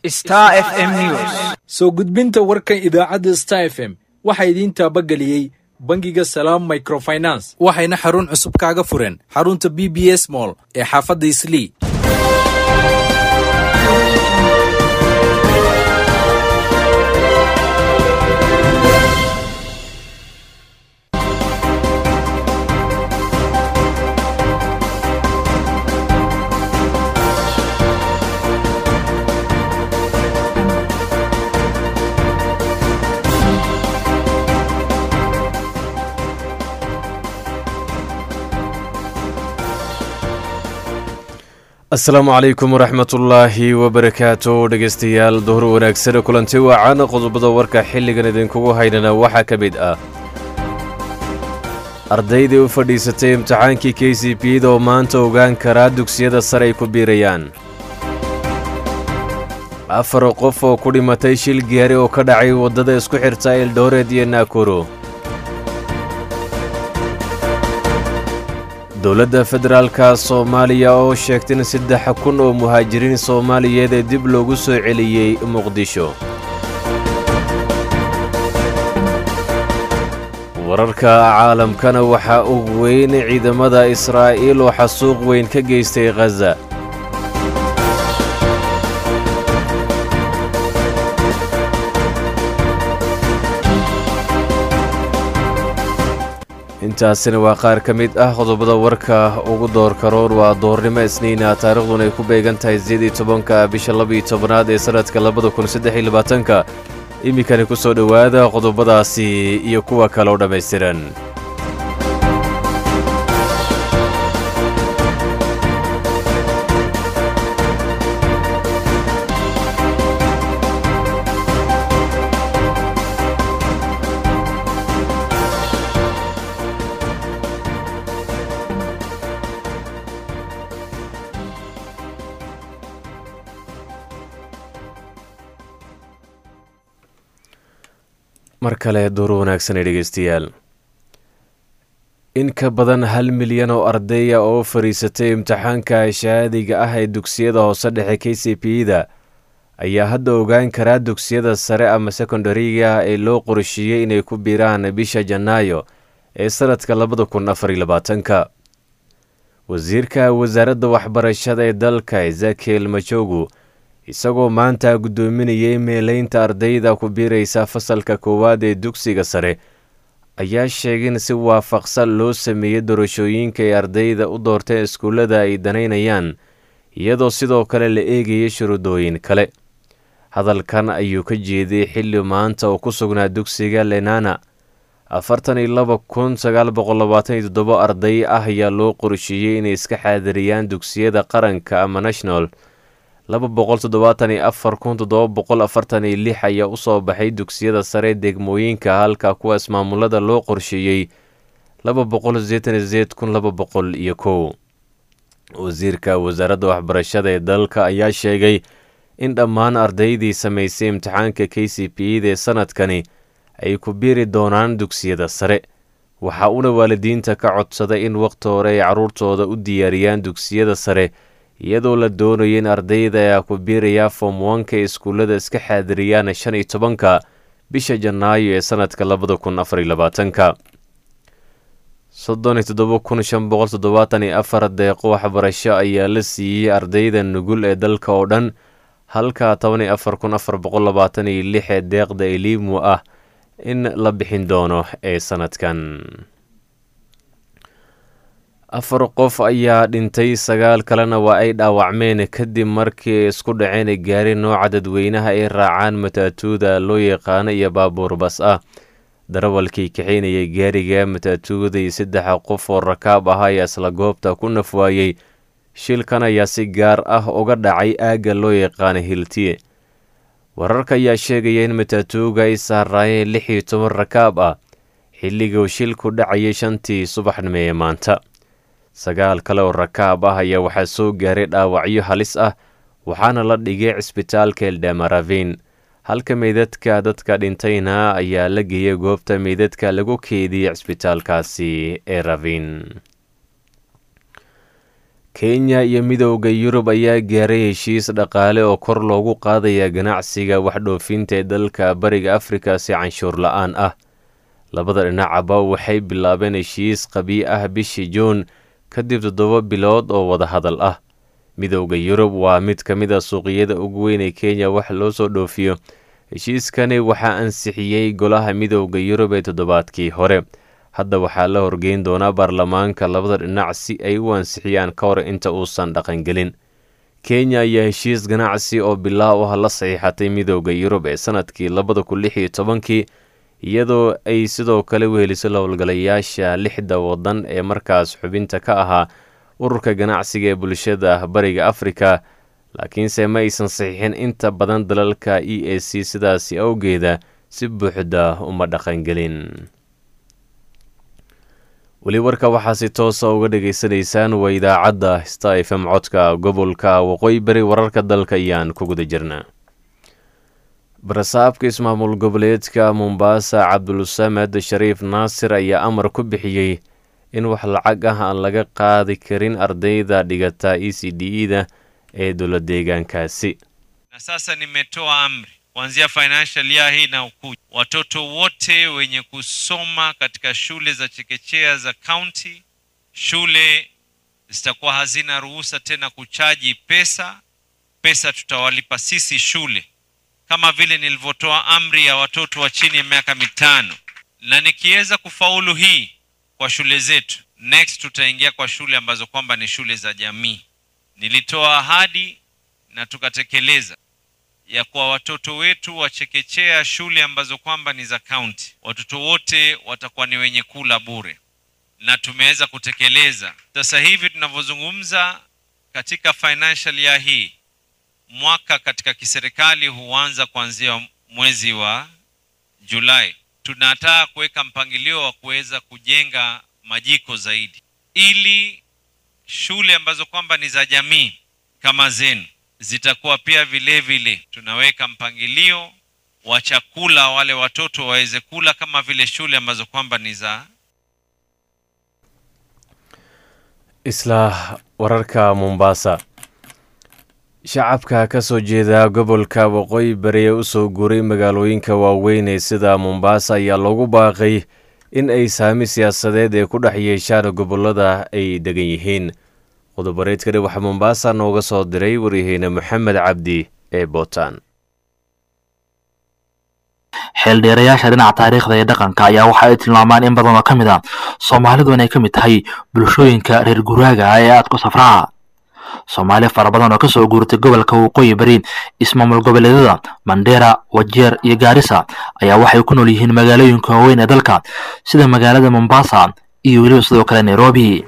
Star FM News. soo gudbinta warkan idaacadda star f m waxaa idiin taabageliyey bangiga salaam microfinance waxayna xarun cusub kaaga fureen xarunta b b s mall ee xaafadda islii asalaamu calaykum waraxmatullaahi wabarakaatu dhegaystayaal duhur wanaagsan kulanti wacan qodobada warka xilligan idinkugu haynana waxaa ka mid ah ardaydii u fadhiisatay imtixaankii k c b da oo maanta ogaan karaa dugsiyada sare ay ku biirayaan afar qof oo ku dhimatay shil gaari oo ka dhacay waddada isku xirta eldooreed iyo naakuro dowladda federaalka soomaaliya oo sheegtay in saddex kun oo muhaajiriin soomaaliyeed ee dib loogu soo celiyey muqdisho wararka caalamkana waxaa ugu weyn ciidamada israa'iil oo xasuuq weyn ka geystay khaza intaasina waa qaar ka mid ah qodobada warka ugu doorka roor waa doornimo isniina taarikhduna ay ku beegan tahay sideed iyo tobanka bisha labaiyo tobanaad ee sannadka labada kun saddex iyo labaatanka iminkani ku soo dhowaada qodobadaasi iyo kuwa kale oo dhammaystiran mar kale duur wanaagsan ee dhegaystayaal in ka badan hal milyan oo ardaya oo fadhiisatay imtixaanka shahaadiga ah ee dugsiyada hoose dhexe k c b da ayaa hadda ogaan karaa dugsiyada sare ama sekondariga ee loo qorsheeyey inay ku biiraan bisha janaayo ee sannadka labada kun afar iyo labaatanka wasiirka wasaaradda waxbarashada ee dalka ezekiel majogu isagoo maanta guddoominayay meeleynta ardayda ku biiraysa fasalka koowaad ee dugsiga sare ayaa sheegay in si waafaqsan loo sameeyey doorashooyinka ay ardayda u doorteen iskuullada ay danaynayaan iyadoo sidoo kale la eegayay shuruudooyin kale hadalkan ayuu ka jeeday xilli maanta oo ku sugnaa dugsiga lenana afartan iyo laba kun sagaal boqol labaatan iyo toddobo arday ah ayaa loo qorsheeyey inay iska xaadiriyaan dugsiyada qaranka ama national laba boqol toddobaatan iyo afar kun toddoba boqol afartan iyo lix ayaa usoo baxay dugsiyada sare degmooyinka halka kuwa ismaamulada loo qorsheeyey laba boqol sideetan iyo sideed kun laba boqol iyo kow wasiirka wasaaradda waxbarashada ee dalka ayaa sheegay in dhammaan ardaydii samaysay imtixaanka k c b da ee sanadkani ay ku biiri doonaan dugsiyada sare waxa uuna waalidiinta ka codsaday in wakhti hore ay carruurtooda u diyaariyaan dugsiyada sare iyadoo la doonayo in ardayda ayaa ku biirayaa foom wanka ee iskuullada iska xaadiriyaan shan iyo tobanka bisha janaayo ee sannadka labada kun afar iyo labaatanka soddon iyo toddoba kun shan boqol toddobaatan iyo afar deeqo waxbarasho ayaa la siiyey ardayda nugul ee dalka oo dhan halka toban iyo afar kun afar boqol labaatan iyo lix ee deeqda eliimu ah in la bixin doono ee sannadkan afar qof ayaa dhintay sagaal kalena waa ay dhaawacmeen kadib markii ay isku dhaceen gaari nooca dadweynaha ay raacaan mataatuuda loo yaqaano iyo baabuur bas ah darawalkii kaxaynayay gaariga mataatuuda iyo saddexa qof oo rakaab ah ayaa isla goobta ku nafwaayey shilkan ayaa si gaar ah uga dhacay aagga loo yaqaano hiltiye wararka ayaa sheegaya in mataatuuga ay saaraayeen lix iyo toban rakaab ah xilliguu shilku dhacayay shantii subaxnimo ee maanta sagaal kale oo rakaab ah ayaa waxaa soo gaaray dhaawacyo halis ah waxaana la dhigay cisbitaalka eldamaravin halka meydadka dadka dhintayna ayaa la geeyay goobta meydadka lagu keediyey cisbitaalkaasi ee ravin kenya iyo midowda yurub ayaa gaaray heshiis dhaqaale oo kor loogu qaadaya ganacsiga waxdhoofinta ee dalka bariga afrika si canshuur la-aan ah labada dhinacaba waxay bilaabeen heshiis qabii ah bishii juun kadib toddoba bilood oo wadahadal ah midowda yurub waa mid ka mid a suuqiyada ugu weyn ee kenya wax loo soo dhoofiyo heshiiskani waxaa ansixiyey golaha midowda yurub ee toddobaadkii hore hadda waxaa la horgeyn doonaa baarlamaanka labada dhinac si ay u ansixiyaan ka hor inta uusan dhaqangelin kenya ayaa heshiis ganacsi oo bilaaw ah la saxiixatay midowda yurub ee sanadkii labada kun lix iyo tobankii iyadoo ay sidoo kale weheliso howlgalayaasha lixda waddan ee markaas xubinta ka ahaa ururka ganacsiga ee bulshada bariga afrika laakiinse ma aysan saxiixin inta badan dalalka e a c sidaasi awgeeda si buuxda uma dhaqangelin weli warka waxaa si toosa uga dhagaysanaysaan waa idaacadda sta f m codka gobolka waqooyi bari wararka dalka ayaan ku guda jirnaa barasaabka ismaamul goboleedka mombaasa cabdulsamed shariif naasir ayaa amar ku bixiyey in wax lacag ah aan laga qaadi karin ardayda dhigata e c d e da ee dowla deegaankaasi na sasa nimetoa amri kuanzia financial year hii na ukuja, watoto wote wenye kusoma katika shule za chekechea za county, shule zitakuwa hazina ruhusa tena kuchaji pesa. Pesa tutawalipa sisi shule, kama vile nilivyotoa amri ya watoto wa chini ya miaka mitano, na nikiweza kufaulu hii kwa shule zetu, next tutaingia kwa shule ambazo kwamba ni shule za jamii. Nilitoa ahadi na tukatekeleza ya kwa watoto wetu wa chekechea shule ambazo kwamba ni za kaunti, watoto wote watakuwa ni wenye kula bure, na tumeweza kutekeleza. Sasa hivi tunavyozungumza, katika financial year hii, mwaka katika kiserikali huanza kuanzia mwezi wa Julai. Tunataka kuweka mpangilio wa kuweza kujenga majiko zaidi, ili shule ambazo kwamba ni za jamii kama zenu zitakuwa pia vile vile tunaweka mpangilio wa chakula wale watoto waweze kula kama vile shule ambazo kwamba ni za isla wararka mombaasa shacabka ka soo jeeda gobolka waqooyi bari ee usoo guuray magaalooyinka waaweyn ee sida mombaasa ayaa loogu baaqay in ay saami siyaasadeed ee ku dhex yeeshaan gobolada ay degan yihiin qodobareedkani waxaa mombaasa nooga soo diray waryaheene moxamed cabdi ee bootaan xeeldheerayaasha dhinaca taariikhda ee dhaqanka ayaa waxa ay tilmaamaan in badan oo ka mid a soomaalidu inay ka mid tahay bulshooyinka reer guraaga ee aadku safraha soomaali fara badan oo kasoo guurtay gobolka waqooyi bari ismaamul goboleedyada mandheera wajeer iyo gaarisa ayaa waxay ku nool yihiin magaalooyinka waaweyn ee dalka sida magaalada mombasa iyo weliba sidoo kale nairobi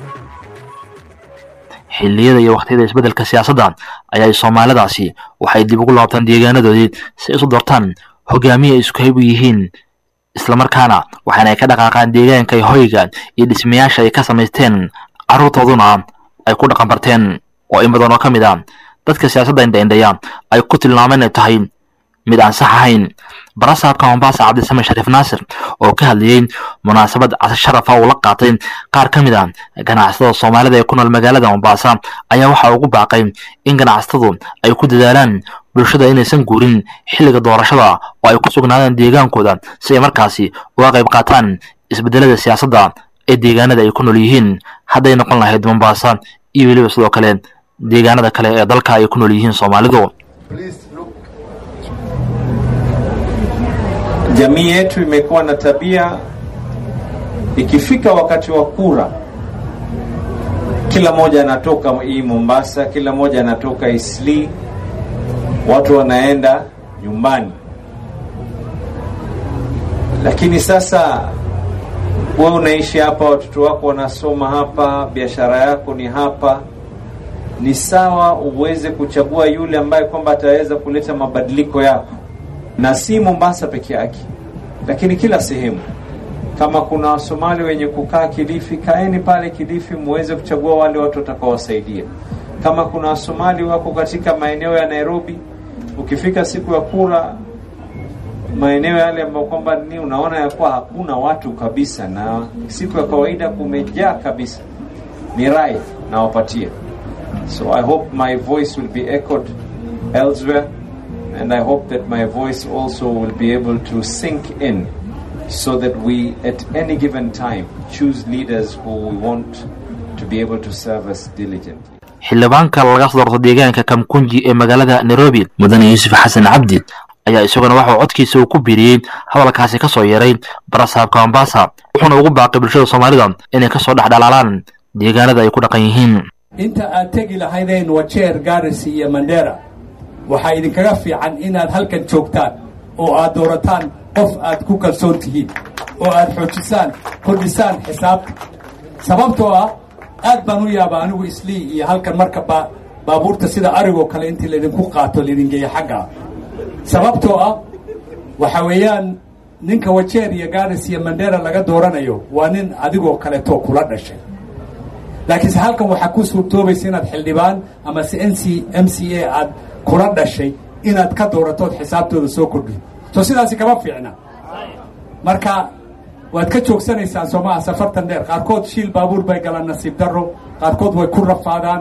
xilliyada iyo wakhtiyada isbeddelka siyaasadda ayaa soomaalidaasi waxay dib ugu laabtaan deegaanadoodii si ay isu doortaan hogaamiye ay isku hayb u yihiin islamarkaana waxaana ay ka dhaqaaqaan deegaanka hoyga iyo dhismayaasha ay ka samaysteen carruurtooduna ay ku dhaqan barteen oo in badan oo ka mid a dadka siyaasadda indhaindhaya ay ku tilmaameen inay tahay mid aan sax ahayn barasaabka mombaasa cabdisame shariif naasir oo ka hadlayey munaasabad casi sharafa uu la qaatay qaar ka mid a ganacsatada soomaalida ee ku nool magaalada mombaasa ayaa waxa ugu baaqay in ganacsatadu ay ku dadaalaan bulshada inaysan guurin xilliga doorashada oo ay ku sugnaadaan deegaankooda si ay markaasi uga qayb qaataan isbedelada siyaasadda ee deegaanada ay ku nool yihiin hadday noqon lahayd mombaasa iyo weliba sidoo kale deegaanada kale ee dalka ay ku nool yihiin soomaalidu Jamii yetu imekuwa na tabia, ikifika wakati wa kura, kila mmoja anatoka hii Mombasa, kila mmoja anatoka Isli, watu wanaenda nyumbani. Lakini sasa wewe unaishi hapa, watoto wako wanasoma hapa, biashara yako ni hapa, ni sawa uweze kuchagua yule ambaye kwamba ataweza kuleta mabadiliko yako na si Mombasa peke yake, lakini kila sehemu. Kama kuna Wasomali wenye kukaa Kilifi, kaeni pale Kilifi muweze kuchagua wale watu watakaowasaidia. Kama kuna Wasomali wako katika maeneo ya Nairobi, ukifika siku ya kura, maeneo yale ambayo kwamba ni unaona ya kuwa hakuna watu kabisa, na siku ya kawaida kumejaa kabisa, ni rai nawapatia. So I hope my voice will be echoed elsewhere and I hope that my voice also will be able to sink in so that we at any given time choose leaders who we want to be able to serve us diligently. xildhibaanka laga soo doorto deegaanka kamkunji ee magaalada nairobi mudane yuusuf xasan cabdi ayaa isaguna waxauu codkiisa uu ku biiriyey hadalkaasi ka soo yeeray barasaabka mombasa wuxuuna ugu baaqay bulshada soomaalida inay kasoo dhex dhalaalaan deegaanada ay ku dhaqan yihiin inta aad tegi lahaydeen wajeer gaarisi iyo mandera waxaa idinkaga fiican inaad halkan joogtaan oo aad doorataan qof aad ku kalsoon tihiin oo aad xoojisaan kordhisaan xisaabta sababtoo ah aad baan u yaaba anigu islii iyo halkan marka ba baabuurta sida arigoo kale intii laydinku qaato laydin geeyo xagga sababtoo ah waxa weeyaan ninka wajeer iyo garis iyo mandera laga dooranayo waa nin adigoo kaleto kula dhashay laakiinse halkan waxaa ku suurtoobaysa inaad xildhibaan ama se n c m c a aad kula dhashay inaad ka dooratood xisaabtooda soo kordhin soo sidaasi kama fiicna marka waad ka joogsanaysaan soomaha safartan dheer qaarkood shiil baabuur bay galaan nasiib darro qaarkood way ku rafaadaan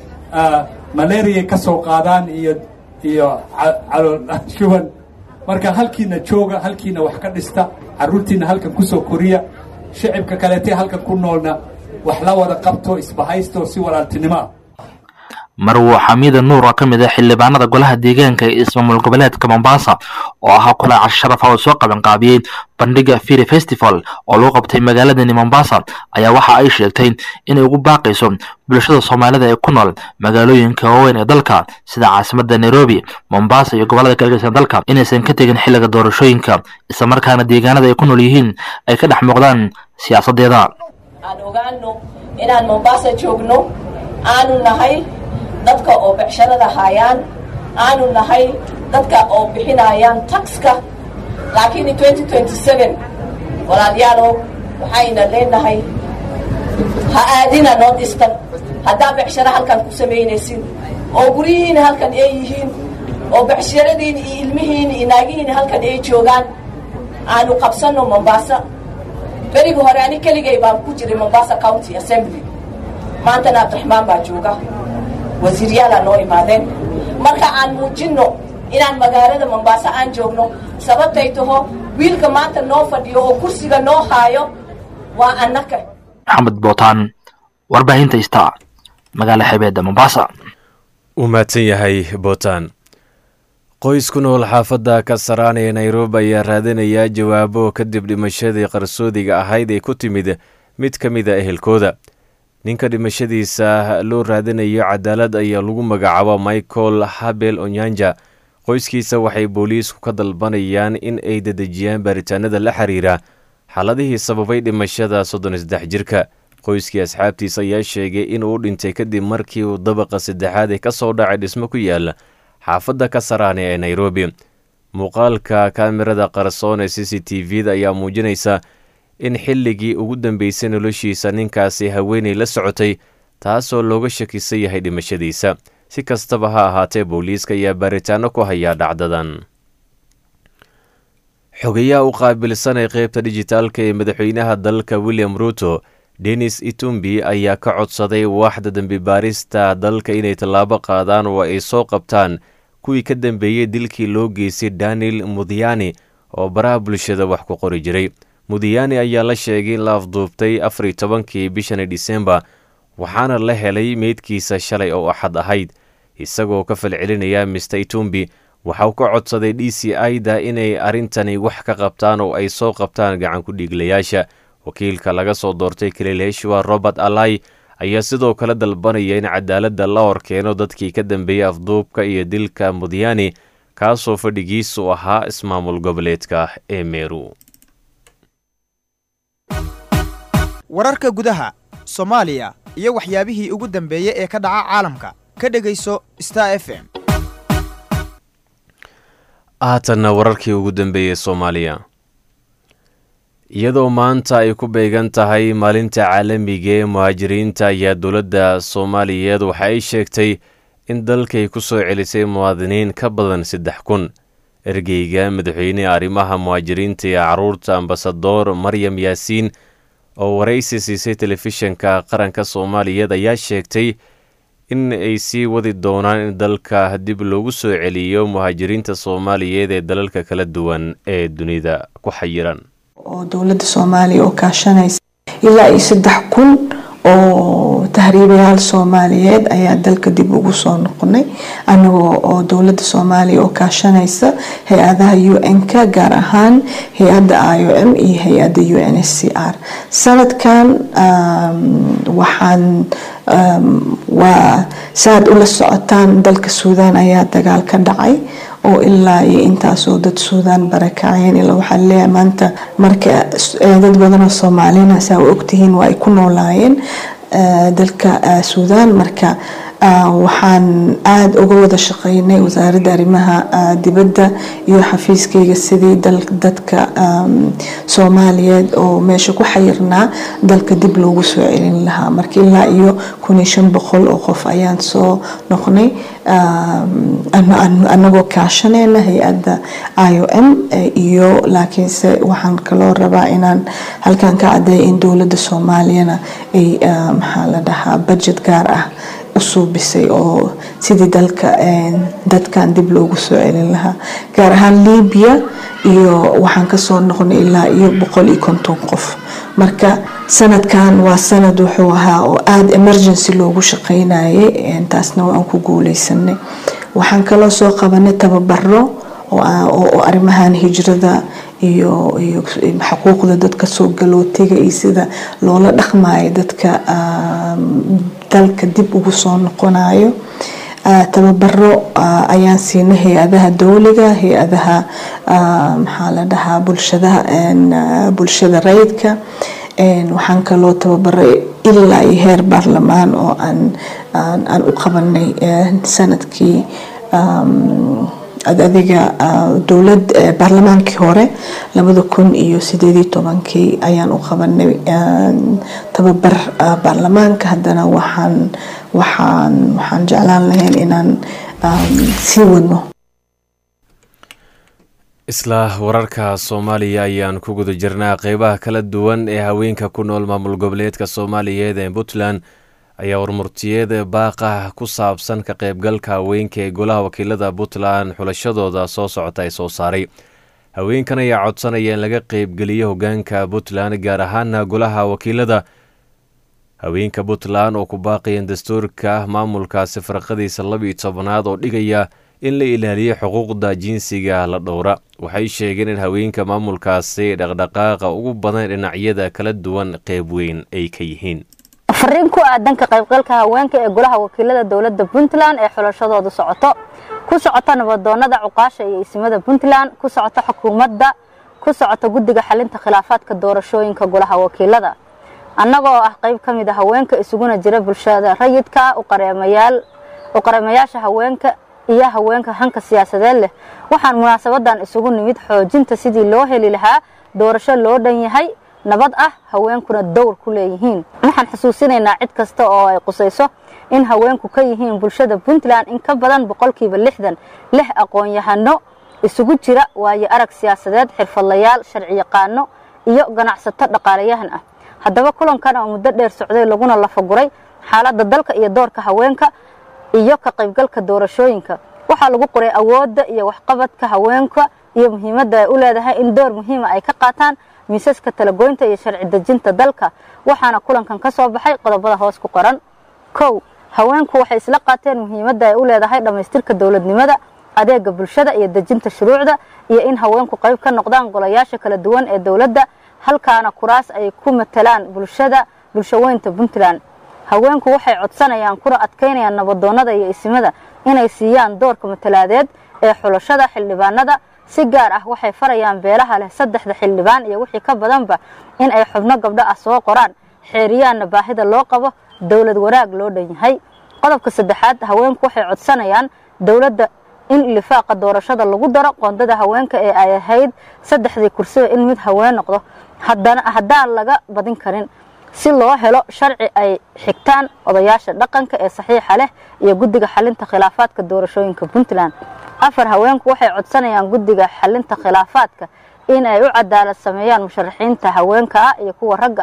malariay ka soo qaadaan iyo iyo calool shuban marka halkiina jooga halkiina wax ka dhista carruurtiina halkan kusoo koriya shicibka kaleetee halkan ku noolna wax la wada qabto isbahaysto si walaaltinimo ah marwo xamiida nuur oo ka mid ah xildhibaanada golaha deegaanka ee ismaamul goboleedka mombasa oo ahaa kulaa casho sharafa oo soo qabanqaabiyey bandhiga firi festival oo lagu qabtay magaaladani mombasa ayaa waxa ay sheegtay inay ugu baaqayso bulshada soomaalida ee ku nool magaalooyinka waaweyn ee dalka sida caasimada nairobi mombasa iyo gobolada kalgeysan dalka inaysan ka tegin xilliga doorashooyinka islamarkaana deegaanada ay ku nool yihiin ay ka dhex muuqdaan siyaasadeeda aan ogaano inaan mombasa joogno aanu nahay dadka oo becsharada haayaan aanu nahay dadka oo bixinayaan taxka laakiin walaalayaalow waxayna leenahay ha aadina nood istan haddaa becsharo halkan ku samaynaysin oo guryihiina halkan ay yihiin oo becshiradiina iyo ilmihiina iyo naagihiina halkan ay joogaan aanu qabsanno mombasa berigi hore ani keligay baan ku jiray mombasa county assembly maantana abdiraxmaan baa jooga wasiiryaalaa noo imaadeen marka aan muujinno inaan magaalada mombasa aan joogno sababtay taho wiilka maanta noo fadhiyo oo kursiga noo haayo waa annaka maxamed bootaan warbaahinta ista magaala xebeedda mombasa uu mahadsan yahay bootaan qoys ku nool xaafadda kasaraan ee nairobi ayaa raadinayaa jawaabo kadib dhimashadii qarsoodiga ahayd ee ku timid mid ka mid a ehelkooda ninka dhimashadiisa loo raadinayo cadaalad ayaa lagu magacaabo michael habel onyanja qoyskiisa waxay booliisku ka dalbanayaan in ay dedejiyaan baaritaanada la xiriira xaaladihii sababay dhimashada soddon saddex jirka qoyskii asxaabtiisa ayaa sheegay in uu dhintay kadib markii uu dabaqa saddexaad ee ka soo dhacay dhismo ku yaala xaafadda kasaraane ee nairobi muuqaalka kaamirada qarsoon ee c c t v-da ayaa muujinaysa in xilligii ugu dambeysay noloshiisa ninkaasi haweenay la socotay taasoo looga shakisan yahay dhimashadiisa si kastaba ha ahaatee booliiska ayaa baaritaano ku hayaa dhacdadan xogayaha u qaabilsan ee qeybta dijitaalka ee madaxweynaha dalka william ruto denis itumbi ayaa ka codsaday waaxda dembi baarista dalka inay tallaabo qaadaan oo ay soo qabtaan kuwii ka dambeeyey dilkii loo geystay daniel mudiyani oo baraha bulshada wax ku qori jiray mudiyani ayaa la sheegay in la afduubtay afariy tobankii bishani disembar waxaana la helay meydkiisa shalay oo axad ahayd isagoo ka falcelinaya mister itumbi waxauu ka codsaday d c i-da inay arrintani wax ka qabtaan oo ay soo qabtaan gacan ku dhiiglayaasha wakiilka laga soo doortay kalileeshwa robert alai ayaa sidoo kale dalbanaya in cadaaladda la horkeeno dadkii ka dambeeyey afduubka iyo dilka mudiyani kaasoo fadhigiisu ahaa ismaamul goboleedka ee meru wararka gudaha soomaaliya iyo waxyaabihii ugu dambeeyey ee ka dhaca caalamka ka dhegayso star f m haatanna wararkii ugu dambeeyey soomaaliya iyadoo maanta ay ku beegan tahay maalinta caalamiga ee muhaajiriinta ayaa dowladda soomaaliyeed waxa ay sheegtay in dalkay ku soo celisay muwaadiniin ka badan saddex kun ergeyga madaxweyneha arrimaha muhaajiriinta ee caruurta ambasadoor maryam yaasiin oo waraysi siisay telefishinka qaranka soomaaliyeed ayaa sheegtay in ay sii wadi doonaan in dalka dib loogu soo celiyo muhaajiriinta soomaaliyeed ee dalalka kala duwan ee dunida ku xayiran oo dowladda soomaaliya oo kaashanaysa ilaa iyo saddex kun oo tahriibayaal soomaaliyeed ayaa dalka dib ugu soo noqonay anagoo oo dowladda soomaaliya oo kaashanaysa hay-adaha u n-ka gaar ahaan hay-adda i o m iyo hay-adda u n s c r sanadkan waxaan waa saaad ula socotaan dalka suudaan ayaa dagaal ka dhacay oo ilaa iyo intaasoo dad suudaan barakaceen ilaa waxaa leeyahay maanta marka dad badanoo soomaalina saa u ogtihiin waa ay ku noolaayeen dalka suudaan marka waxaan aada uga wada shaqeynay wasaaradda arrimaha dibadda iyo xafiiskayga sidii dadka soomaaliyeed oo meesha ku xayirnaa dalka dib loogu soo celin lahaa marka ilaa iyo kun iyo shan boqol oo qof ayaan soo noqnay anagoo kaashaneyna hay-adda i o m iyo laakiinse waxaan kaloo rabaa inaan halkan ka cadeeya in dowladda soomaaliyana ay maxaa la dhahaa budget gaar ah usuubisay oo sidii dalka dadkan dib loogu soo celin lahaa gaar ahaan libiya iyo waxaan kasoo noqonay ilaa iyo boqol iyo konton qof marka sanadkan waa sanad wuxuu ahaa oo aada emergency loogu shaqeynayay taasna waan ku guuleysanay waxaan kaloo soo qabanay tababaro oo arrimahan hijrada iyo iyo xuquuqda dadka soo galootiga iyo sida loola dhaqmayo dadka dalka dib ugu soo noqonayo tababaro ayaan siinay hay-adaha dowliga hay-adaha maxaa la dhahaa bulshadaha bulshada rayidka waxaan kaloo tababaray ilaa iyo heer baarlamaan oo aan aan u qabanay sanadkii adiga dowlad baarlamaankii hore labada kun iyo sideedii tobankii ayaan u qabanay tababar baarlamaanka haddana waxaan waxaan waxaan jeclaan lahayn inaan sii wadno isla wararka soomaaliya ayaan ku guda jirnaa qeybaha kala duwan ee haweenka ku nool maamul goboleedka soomaaliyeed ee puntland ayaa warmurtiyeed baaqah ku saabsan ka qaybgalka haweenka ee golaha wakiilada puntland xulashadooda soo socota ay soo saaray haweenkan ayaa codsanaya in laga qeybgeliyo hogaanka puntland gaar ahaana golaha wakiilada haweenka puntland oo ku baaqayan dastuurka maamulkaasi farqadiisa labiiyo tobanaad oo dhigaya in la ilaaliyo xuquuqda jinsiga la dhowra waxay sheegeen in haweenka maamulkaasi dhaqdhaqaaqa ugu badan dhinacyada kala duwan qeyb weyn ay ka yihiin fariin ku aadan ka qaybgalka haweenka ee golaha wakiilada dowladda puntland ee xulashadoodu socoto ku socota nabadoonada cuqaasha iyo isimada puntland ku socota xukuumadda ku socota guddiga xalinta khilaafaadka doorashooyinka golaha wakiilada annaga oo ah qayb ka mid a haweenka isuguna jira bulshada rayidka u qareemayaasha haweenka iyo haweenka hanka siyaasadeed leh waxaan munaasabadan isugu nimid xoojinta sidii loo heli lahaa doorasho loo dhan yahay nabad ah haweenkuna dowr ku leeyihiin waxaan xusuusinaynaa cid kasta oo ay qusayso in haweenku ka yihiin bulshada puntland in ka badan boqolkiiba lixdan lix aqoon-yahano isugu jira waayo arag siyaasadeed xirfadlayaal sharciyaqaano iyo ganacsato dhaqaalayahan ah haddaba kulankan oo muddo dheer socday laguna lafaguray xaaladda dalka iyo doorka haweenka iyo ka qaybgalka doorashooyinka waxaa lagu qoray awoodda iyo waxqabadka haweenka iyo muhiimadda ay u leedahay in door muhiima ay ka qaataan miisaska talagoynta iyo sharci dejinta dalka waxaana kulankan ka soo baxay qodobada hoos ku qoran kow haweenku waxay isla qaateen muhiimadda ay u leedahay dhammaystirka dowladnimada adeega bulshada iyo dejinta shuruucda iyo in haweenku qayb ka noqdaan golayaasha kala duwan ee dowladda halkaana kuraas ay ku matalaan bulshada bulshaweynta puntland haweenku waxay codsanayaan kuna adkaynayaan nabadoonnada iyo isimada inay siiyaan doorka matalaadeed ee xulashada xildhibaanada si gaar ah waxay farayaan beelaha leh saddexda xildhibaan iyo wixii ka badanba in ay xubno gabdho ah soo qoraan xeeriyaanna baahida loo qabo dowlad wanaag loo dhan yahay qodobka saddexaad haweenku waxay codsanayaan dowladda in lifaaqa doorashada lagu daro qoondada haweenka ee ay ahayd saddexdii kursiba in mid haween noqdo haddaan laga badin karin si loo helo sharci ay xigtaan odayaasha dhaqanka ee saxiixa leh iyo guddiga xalinta khilaafaadka doorashooyinka puntland afar haweenku waxay codsanayaan guddiga xalinta khilaafaadka in ay u cadaalad sameeyaan musharaxiinta haweenka ah iyo kuwa ragga ah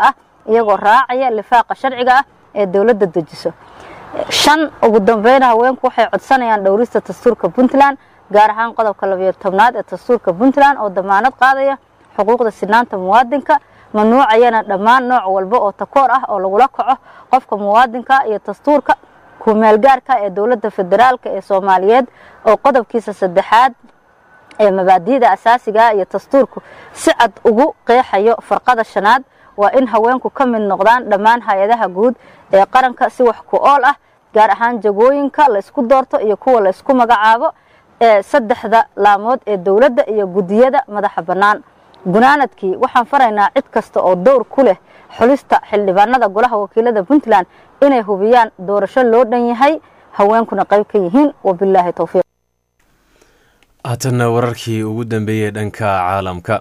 iyagoo raacaya lifaaqa sharciga ah ee dowladda dejiso shan ugu dambeyna haweenku waxay codsanayaan dhowrista dastuurka puntland gaar ahaan qodobka labayo tobnaad ee dastuurka puntland oo damaanad qaadaya xuquuqda sinaanta muwaadinka mamnuucayana dhammaan nooc walba oo takoor ah oo lagula kaco qofka muwaadinka iyo dastuurka kumeelgaarka ee dowladda federaalk ee soomaaliyeed oo qodobkiisa saddexaad ee mabaadi'da asaasiga iyo dastuurku si cad ugu qeexayo farqada shanaad waa in haweenku ka mid noqdaan dhammaan hay-adaha guud ee qaranka si wax ku ool ah gaar ahaan jagooyinka la isku doorto iyo kuwa la isku magacaabo ee saddexda laamood ee dowladda iyo guddiyada madaxa bannaan gunaanadkii waxaan faraynaa cid kasta oo dowr ku leh xulista xildhibaanada golaha wakiilada puntland inay hubiyaan doorasho loo dhan yahay haweenkuna qayb ka yihiin wabilaahi towfiiq haatanna wararkii ugu dambeeyey dhanka caalamka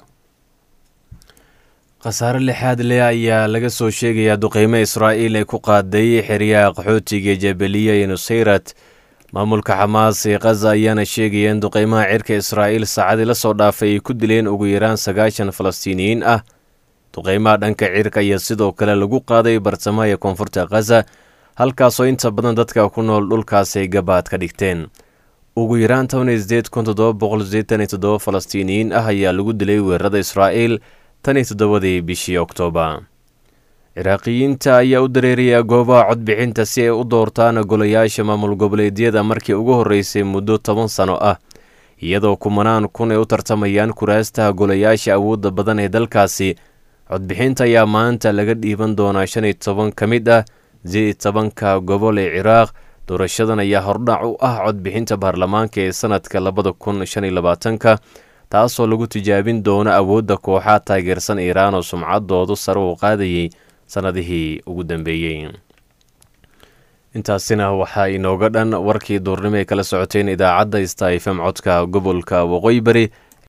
khasaare lixaad leh ayaa laga soo sheegayaa duqeymo israa'iil ay ku qaaday xeryaha qaxootiga jabaliya iyo nusayrat maamulka xamaas ee khaza ayaana sheegaya in duqeymaha cirka israa'iil saacadii la soo dhaafay ay ku dileen ugu yaraan sagaashan falastiiniyiin ah duqeymaha dhanka cirka ayaa sidoo kale lagu qaaday bartamaha ee koonfurta khaza halkaasoo inta badan dadka ku nool dhulkaas ay gabaad ka dhigteen ugu yaraan toban iyo sideed kun toddoba boqol sideetan iyo toddoba falastiiniyiin ah ayaa lagu dilay weerarada israa'iil tan iyo toddobadii bishii oktoobar ciraaqiyiinta ayaa u dareeraya goobaha codbixinta si ay u doortaan golayaasha maamul goboleedyada markii ugu horreysay muddo toban sano ah iyadoo kumanaan kun ay u tartamayaan kuraastaha golayaasha awoodda badan ee dalkaasi codbixinta ayaa maanta laga dhiiban doonaa shan iyo toban ka mid ah sideed iyo tobanka gobol ee ciraaq doorashadan ayaa hordhac u ah codbixinta baarlamaanka ee sanadka labada kun shan iyo labaatanka taasoo lagu tijaabin doono awoodda kooxaha taageersan iiraan oo sumcaddoodu sare u qaadayay sannadihii ugu dambeeyey intaasina waxaa inooga dhan warkii duurnimo ay kala socoteen idaacadda sta fm codka gobolka waqooyi bari